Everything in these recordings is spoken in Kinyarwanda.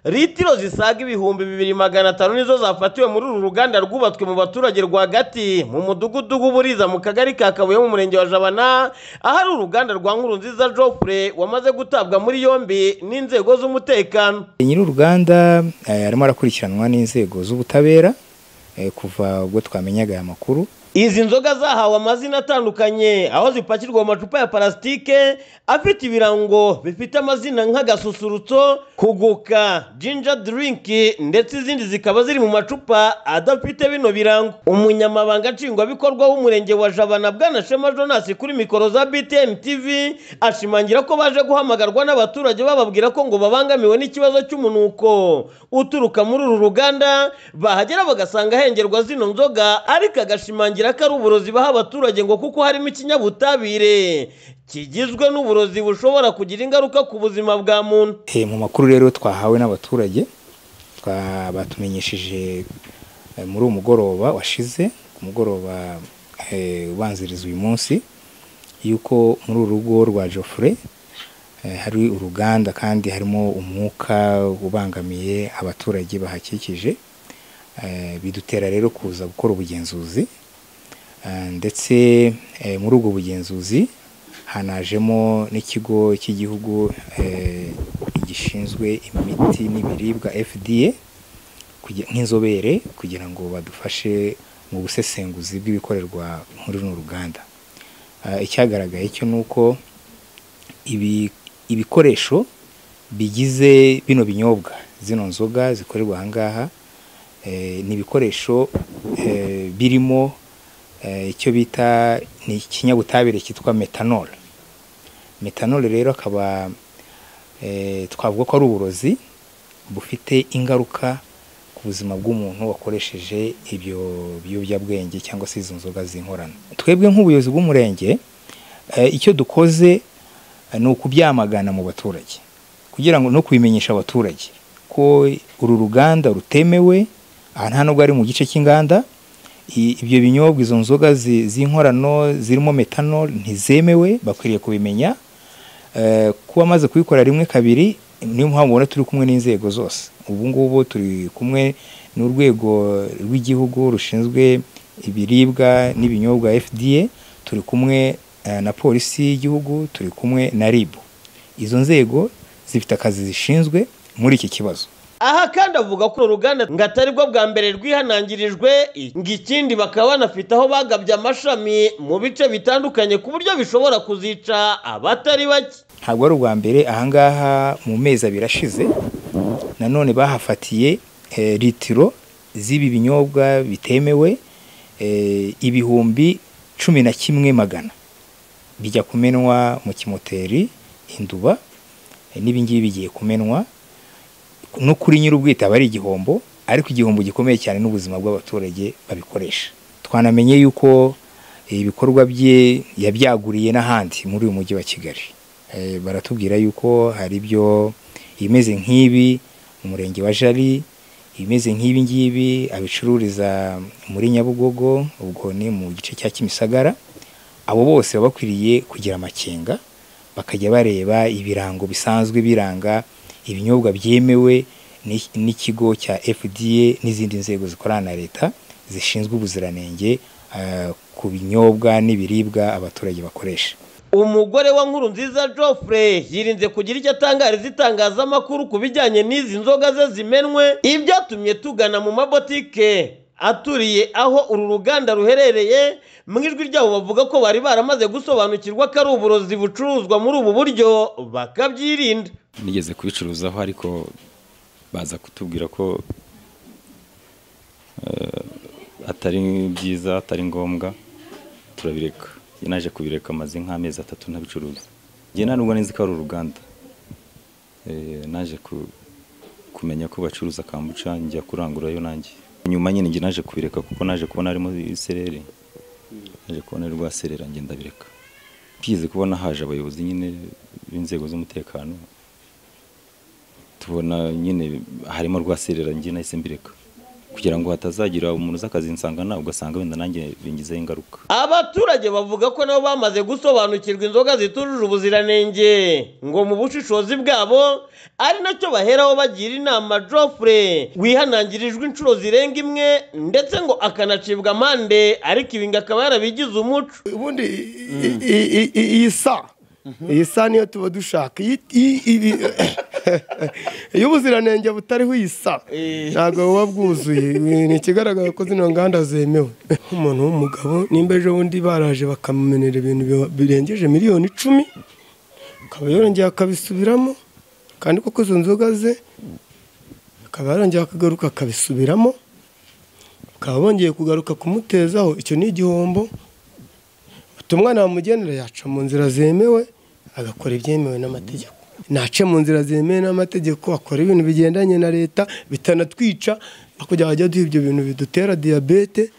Litiro zisaga ibihumbi bibiri magana atanu nizo zafatiwe muri uru ruganda rwubatswe mu baturage rwagati mu mudugudu w'Uburiza mu kagari ka Kabuye mu murenge wa Jabana ahari uruganda rwa Nkurunziza Jopre wamaze gutabwa muri yombi n'inzego z'umutekano. nyiri uruganda eh, arimo arakurikiranwa n'inzego z'ubutabera eh, kuva ubwo twamenyaga aya makuru Izi nzoga zahawe amazina atandukanye aho zipakirwa mu macupa ya parasitike afite ibirango bifite amazina nk'agasusurutso kuguka jinja dirinki ndetse izindi zikaba ziri mu macupa adafite bino birango umunyamabanga nshingwabikorwa w'umurenge wa jabana bwanashema jonas kuri mikoro za btn tv ashimangira ko baje guhamagarwa n'abaturage bababwira ko ngo babangamiwe n'ikibazo cy'umunuko uturuka muri uru ruganda bahagera bagasanga hengerwa zino nzoga ariko agashimangira bagira ko ari uburozi baha abaturage ngo kuko harimo ikinyabutabire kigizwe n'uburozi bushobora kugira ingaruka ku buzima bwa muntu Eh, mu makuru rero twahawe n'abaturage twa- batumenyesheje eh, muri uwo mugoroba washize ku mugoroba eh, ubanziriza uyu munsi yuko muri uru rugo rwa Geoffrey eh, hari uruganda kandi harimo umwuka ubangamiye abaturage bahakikije Eh, bidutera rero kuza gukora ubugenzuzi Eh, ndetse eh, muri ubwo bugenzuzi hanajemo n'ikigo cy'igihugu eh, gishinzwe imiti n'ibiribwa FDA kugira- nk'inzobere kugira ngo badufashe mu busesenguzi bw'ibikorerwa muri runo ruganda Eh, icyagaragaye cyo ni uko ibi- ibikoresho bigize bino binyobwa zino nzoga zikorerwa aha ngaha eh, ni ibikoresho eh, birimo eh, icyo bita ni ikinyabutabire cyitwa metanol metanol rero akaba eh, twavuga ko ari uburozi bufite ingaruka ku buzima bw'umuntu wakoresheje ibyo biyobyabwenge cyangwa se izo nzoga zinkorano twebwe nk'ubuyobozi bw'umurenge eh, icyo dukoze eh, ni ukubyamagana mu baturage kugira ngo no kubimenyesha abaturage ko uru ruganda rutemewe aha nta nubwo ari mu gice cy'inganda I- ibyo binyobwa izo nzoga zi- z'inkorano zirimo metanol ntizemewe bakwiriye kubimenya Eh, kuba amaze kubikora rimwe kabiri niyo mpamvu ubona turi kumwe n'inzego zose ubu ngubu turi kumwe n'urwego rw'igihugu rushinzwe ibiribwa n'ibinyobwa fda turi kumwe eh, na polisi y'igihugu turi kumwe na rib izo nzego zifite akazi zishinzwe muri iki kibazo aha kandi avuga ko uru ruganda ngo atari bwo bwa mbere rwihanangirijwe ngo ikindi bakaba banafite aho bagabye amashami mu bice bitandukanye ku buryo bishobora kuzica abatari bake ntabwo ari ubwa mbere ahangaha mu mezi abiri ashize nanone bahafatiye eh, litiro z'ibi binyobwa bitemewe eh, ibihumbi cumi na kimwe magana bijya kumenwa mu kimoteri induba eh, n'ibingibi bigiye kumenwa no kuri nyir'ubwite aba ari igihombo ariko igihombo gikomeye cyane n'ubuzima bw'abaturage babikoresha twanamenye yuko ibikorwa bye yabyaguriye n'ahandi muri uyu mujyi wa kigali Eh, baratubwira yuko hari ibyo ibimeze nk'ibi mu murenge wa jari ibimeze nk'ibi ngibi abicururiza muri nyabugogo ubwo ni mu gice cya kimisagara abo bose baba bakwiriye kugira amakenga bakajya bareba ibirango bisanzwe biranga ibinyobwa byemewe ni- n'ikigo cya FDA n'izindi nzego zikorana na leta zishinzwe ubuziranenge eh, ku binyobwa n'ibiribwa abaturage bakoresha umugore wa nkuru nziza Geoffrey yirinze kugira icyo atangariza itangazamakuru ku bijyanye n'izi nzoga ze zimenwe ibyatumye tugana mu mabotike aturiye aho uru ruganda ruherereye mu ijwi ryabo bavuga ko bari baramaze gusobanukirwa ko ari uburozi bucuruzwa muri ubu buryo bakabyirinda nigeze kubicuruzaho ariko baza kutubwira ko eh, atari byiza atari ngombwa turabireka Njye naje kubireka amaze nk'amezi atatu ntabicuruza njye nta nubwo nzi ko ari uruganda Eh, naje ku- kumenya ko bacuruza kambuca njya kurangurayo nanjye nyuma nyine njye naje kubireka kuko naje kubona harimo isereri naje kubona ari rwa serera njye ndabireka byize kubona haje abayobozi nyine b'inzego z'umutekano tubona nyine harimo rwa serera njye nahise mbireka kugira ngo hatazagira umuntu uz'akazi nsangana ugasanga wenda nanjye bingizeho ingaruka abaturage bavuga ko nabo bamaze gusobanukirwa inzoga zitujuje ubuziranenge ngo mu bushishozi bwabo ari nacyo baheraho bagira inama Geoffrey wihanangirijwe inshuro zirenga imwe ndetse ngo akanacibwa amande ariko ibi ngo akaba yarabigize umuco ubundi i- i- i- i- iyi sa iyi sa niyo tuba dushaka iyi- iyi- iyi- iyo ubuziranenge butariho iyi sa ntabwo buba bwuzuye ni ikigaragara ko zino nganda zemewe umuntu w'umugabo nimba ejo bundi baraje bakamumenera ibintu bi- birengeje miliyoni icumi akaba yongeye akabisubiramo kandi koko izo nzoga ze akaba yarongeye akagaruka akabisubiramo bakaba bongeye kugaruka kumutezaho icyo ni igihombo umwana wamugenera yaca mu nzira zemewe agakora ibyemewe n'amategeko nace mu nzira zemewe n'amategeko akora ibintu bigendanye na leta bitanatwica kugira ngo hajya duha ibyo bintu bidutera diyabete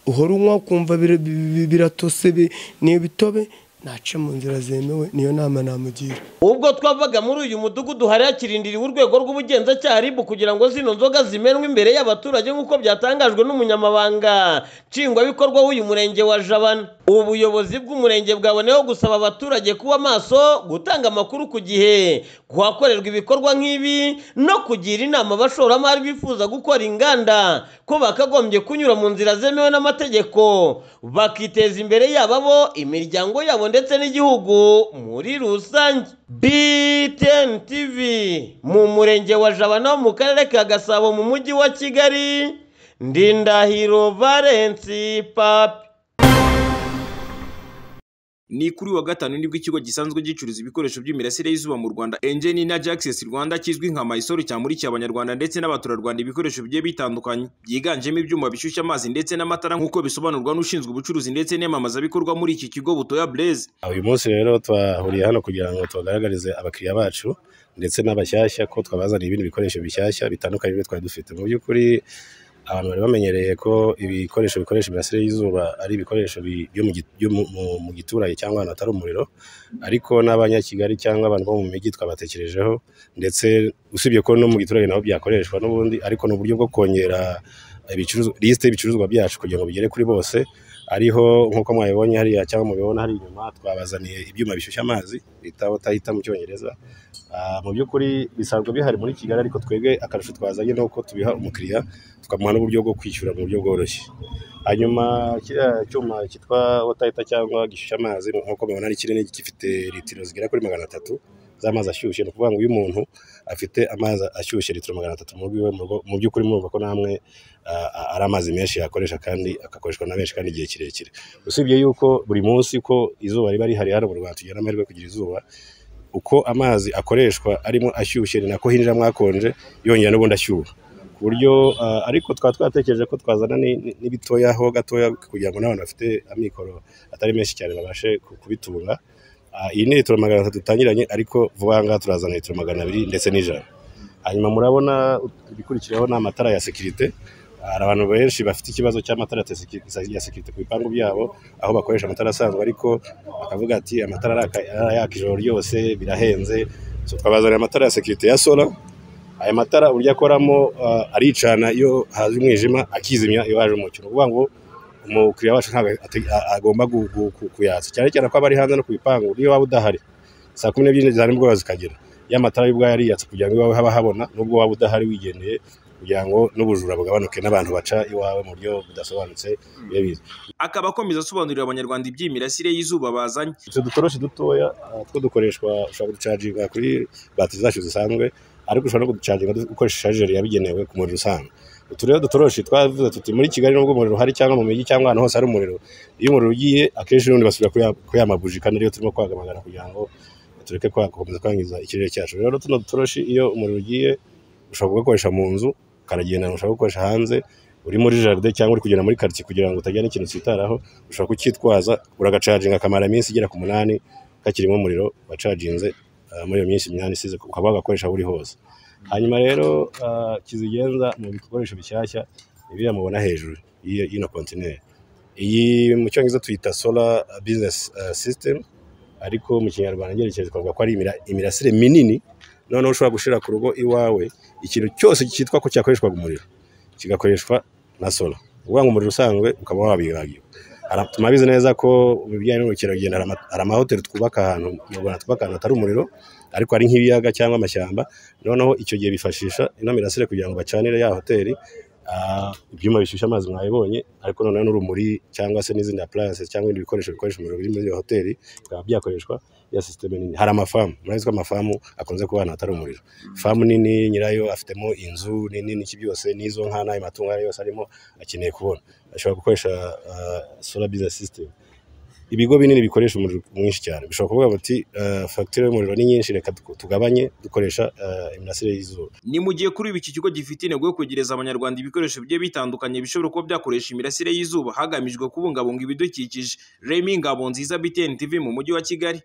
uhora unywa ukumva bir- bi- biratose bi- ni ibitobe nace mu nzira zemewe niyo nama namugira ubwo twavaga muri uyu mudugudu hari hakirindiriwe urwego rw'ubugenzacyaha ribu kugira ngo zino nzoga zimenwe imbere y'abaturage nk'uko byatangajwe n'umunyamabanga nshingwabikorwa w'uyu murenge wa jabana ubuyobozi bw'umurenge bwaboneyeho gusaba abaturage kuba maso gutanga amakuru ku gihe kuhakorerwa ibikorwa nk'ibi no kugira inama abashoramari bifuza gukora inganda ko bakagombye kunyura mu nzira zemewe n'amategeko bakiteza imbere yaba bo imiryango yabo ndetse n'igihugu muri rusange BTN TV mu murenge wa Jabana wo mu karere ka Gasabo mu mujyi wa Kigali Ndindahiro Valence Papi ni kuri uyu wa gatanu nibwo ikigo gisanzwe gicuruza ibikoresho by'imirasire y'izuba mu Rwanda Engine na Jaxis Rwanda kizwi nka Mysol cyamurikiye abanyarwanda ndetse n'abaturarwanda ibikoresho bigiye bitandukanye byiganjemo ibyuma bishyushya amazi ndetse n'amatara nk'uko bisobanurwa n'ushinzwe ubucuruzi ndetse n'iyamamazabikorwa muri iki kigo Butoya Blaze uyu munsi rero twahuriye hano kugira ngo tubagaragarize abakiriya bacu ndetse n'abashyashya ko twabazaniye ibindi bikoresho bishyashya bitandukanye n'ibyo twari dufite mu by'ukuri abantu bari bamenyereye ko ibikoresho bikoresha imirasire y'izuba ari ibikoresho bi- byo mu gi- byo mu- mu- mu giturage cyangwa ahantu hatari umuriro ariko n'abanyakigali cyangwa abantu bo mu mijyi twabatekerejeho ndetse usibye ko no mu giturage naho byakoreshwa n'ubundi ariko ni uburyo bwo kongera ibicuruzwa lisite y'ibicuruzwa byacu kugira ngo bigere kuri bose ariho nk'uko mwabibonye hariya cyangwa mubibona hari inyuma twabazaniye ibyuma bishyushya amazi bita botahita mu cyongereza Ah, mu by'ukuri bisanzwe bihari muri kigali ariko twebwe akarusho twazanye ni uko tubiha umukiriya tukamuha n'uburyo bwo kwishyura mu buryo bworoshye hanyuma kiriya cyuma cyitwa botahita cyangwa gishyushya amazi nk'uko mubibona ari kinini gifite litiro zigera kuri magana atatu z'amazi ashyushye ni ukuvuga ngo iyo umuntu afite amazi ashyushye litiro magana atatu mu rugo iwe mu rugo, mu by'ukuri murumva ko namwe ah, ah, ari amazi menshi yakoresha kandi agakoreshwa na benshi kandi igihe kirekire usibye yuko buri munsi uko izuba riba rihari hano mu rwanda tugira amahirwe yo kugira izuba uko amazi akoreshwa arimo ashyushye ni nako hinjiramo akonje yongera n'ubundi ashyuha ku buryo ah, ariko twaba twatekereje ko twazana ni- ni- n'ibitoya ho gatoya kugira ngo n'abantu bafite amikoro atari menshi cyane babashe ku- kubitunga Ah, iyi ni litiro magana atatu dutangiranye ariko vuba aha ngaha turazana litiro magana abiri ndetse n'ijana hanyuma murabona ibikurikiraho ni amatara ya sekirite hari abantu benshi bafite ikibazo cy'amatara ya seki- ya sekirite ku bipangu byabo aho bakoresha amatara asanzwe ariko bakavuga ati amatara araka- arayaka ijoro ryose birahenze so twabazanira amatara ya sekirite ya sora aya matara uburyo akoramo ah, aricana iyo haje umwijima akizimya iyo haje umucyo ni ukuvuga ngo umukiriya wacu ntabwo ate- a- agomba gu- gu- ku- kuyatsa cyane cyane ko aba ari hanze no ku bipangu niyo waba udahari saa kumi n'ebyiri za nimugoroba zikagera ya matara y'ubwayo ariyatsa kugira ngo iwawe haba habona nubwo waba udahari wigendeye kugira ngo n'ubujura bugabanuke n'abantu baca iwawe mu buryo budasobanutse bibe biza akaba akomeza asobanurira abanyarwanda iby'imirasire y'izuba bazanye utu dutoroshi dutoya ah, two dukoreshwa ushobora kuducaginga kuri batiri zacu zisanzwe ariko ushobora no kuducaginga du- ukoresheje sharijeri yabigenewe ku muriro usanzwe utu rero dutoroshi twavuze tuti muri kigali nubwo umuriro uhari cyangwa mu mijyi cyangwa ahantu hose hari umuriro iyo umuriro ugiye akenshi n'ubundi basubira kuri ya- kuri ya mabuji kandi ariyo turimo kwagamagara kugira ngo tureke kwa- gukomeza kwangiza ikirere cyacu rero tuno dutoroshi iyo umuriro ugiye ushobora kugakoresha mu nzu ukaragendana ushobora gukoresha hanze uri muri jaride cyangwa uri kugenda muri karitsiye kugira ngo utagira n'ikintu cyitaraho ushobora kucyitwaza uragacaginga akamara iminsi igera ku munani kakirimo umuriro wacaginze ah, muri iyo minsi umunani isize ukaba wagakoresha aho uri hose hanyuma rero ah, kizigenza mu bikoresho bishyashya ibiriya mubona hejuru y'iyo- y'ino kontineri iyi mu cyongereza tuyita sola bizinesi sisitemu ariko mu kinyarwanda ngerekeje twavuga ko ari imira- imirasire minini noneho ushobora gushyira ku rugo iwawe ikintu cyose cyitwa ko cyakoreshwaga umuriro kigakoreshwa na solo uvuga ngo umuriro usanzwe ukaba wabibagiwe tumabizi neza ko mu bijyanye n'ubukerarugendo hari ama- hari amahoteli twubaka ahantu mu rwanda twubaka ahantu hatari umuriro ariko hari nk'ibiyaga cyangwa amashyamba noneho icyo gihe bifashisha ino mirasire kugira ngo bacanire ya hoteli ah, ibyuma bishyushya amazi mwabibonye ariko noneho n'urumuri cyangwa se n'izindi appliances cyangwa ibindi bikoresho bikoresha umuriro biri muri iyo hoteli bikaba byakoreshwa ya system nini hari amafamu murabizi ko amafamu akunze kuba ahantu hatari umuriro famu nini nyirayo afitemo inzu nini n'iki byose n'izo nka n'ayo matungo ayo yose arimo akeneye kubona ashobora gukoresha ah, solar business system ibigo binini bikoresha umuriro mwinshi cyane bishobora kuvuga bati ah, fagitire y'umuriro ni nyinshi reka tu- tugabanye dukoresha ah, imirasire y'izuba ni mu gihe kuri ubu iki kigo gifite intego yo kwegereza abanyarwanda ibikoresho bigiye bitandukanye bishobora kuba byakoresha imirasire y'izuba hagamijwe kubungabunga ibidukikije remy ngabo nziza btn tv mu mujyi wa kigali